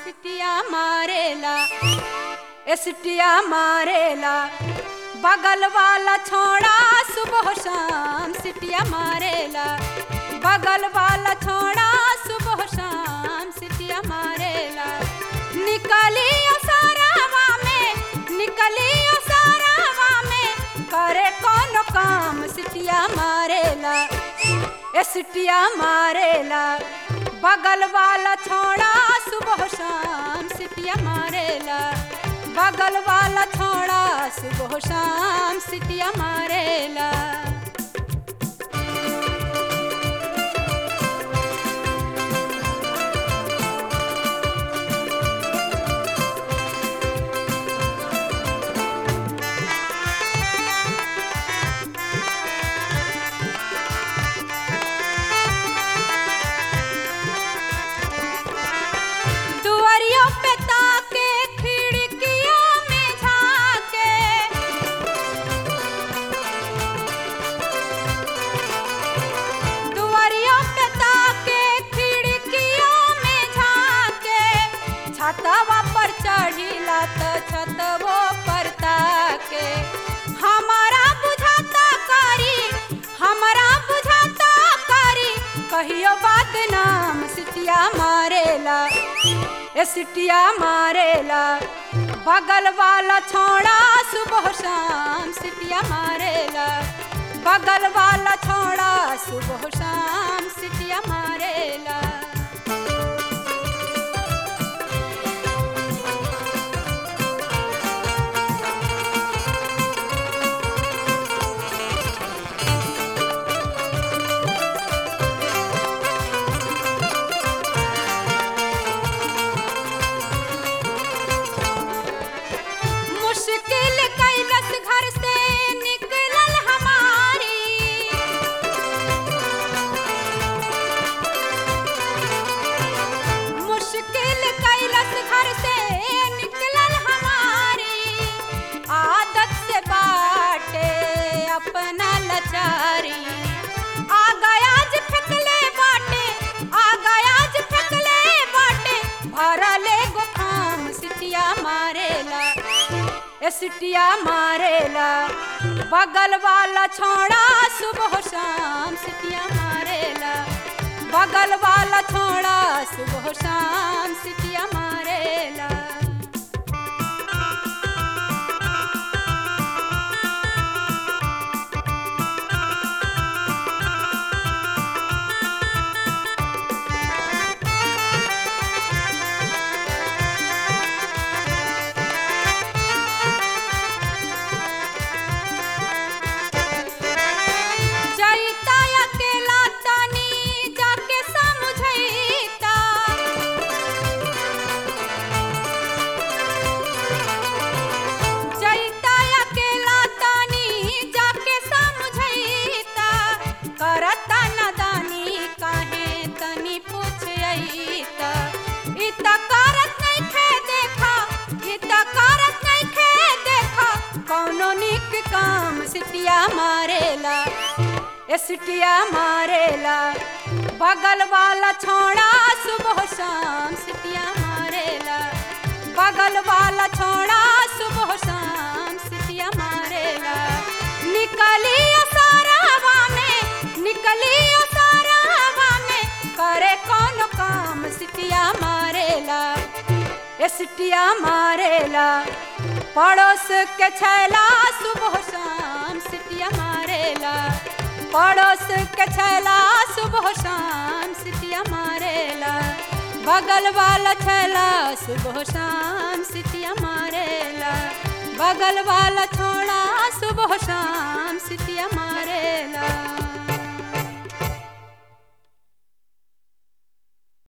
सिटिया मारेला ए सिटिया मारेला बगल वाला छोड़ा सुबह शाम सिटिया मारेला बगल वाला छोड़ा सुबह शाम सिटिया मारेला निकली सारावा में निकली सारावा में करे कौन काम सिटिया मारेला ए सिटिया मारेला बगल वाला छोड़ा सुबह शाम सिटिया मारेला बगल वाला छोड़ा सुबह शाम सिटिया मारेला दुआरियों पे ताके खिड़कियों में झाके दुआरियों पे ताके खिड़कियों में झाके छतवा पर चढ़िला त छतवो पर ताके हमारा बुझाता करी हमारा बुझाता करी कहियो बात नाम सिटिया मारेला ए सिटिया मारेला बगल वाला छोड़ा सुबह शाम सिटिया मारेला बगल वाला छोड़ा सुबह शाम सिटिया मारेला मुश्किल कैलस घर से निकलल हमारी मुश्किल कैलस घर से निकलल हमारी आदत से बाटे अपना लचारी आ गया आज फेंकले बाटे आ गया आज फेंकले बाटे भरले गो खाम सिटिया मारेला ए सिटिया मारेला बगल वाला छोड़ा सुबह शाम सिटिया मारेला बगल वाला छोड़ा सुबह शाम सिटिया मारेला जईता अकेला तनी जाके समझईता जईता अकेला तनी जाके समझईता करता नदानी काहे तनी पूछईता इ त करत नइखे देखा इ त करत नइखे देखा कौनो निक काम सिटिया मारेला ए सिटिया मारेला बगल वाला छोड़ा सुबह शाम सिटिया मारेला बगल वाला छोड़ा सुबह शाम सिटिया मारेला निकली सारावा में निकली सारावा में करे कौन काम सिटिया मारेला ए सिटिया मारेला पड़ोस के छैला सुबह शाम सिटिया मारेला पड़ोस के छैला सुबह शाम सिटिया मारेला बगल वाला छैला सुबह शाम सिटिया मारेला बगल वाला छोड़ा सुबह शाम सिटिया मारेला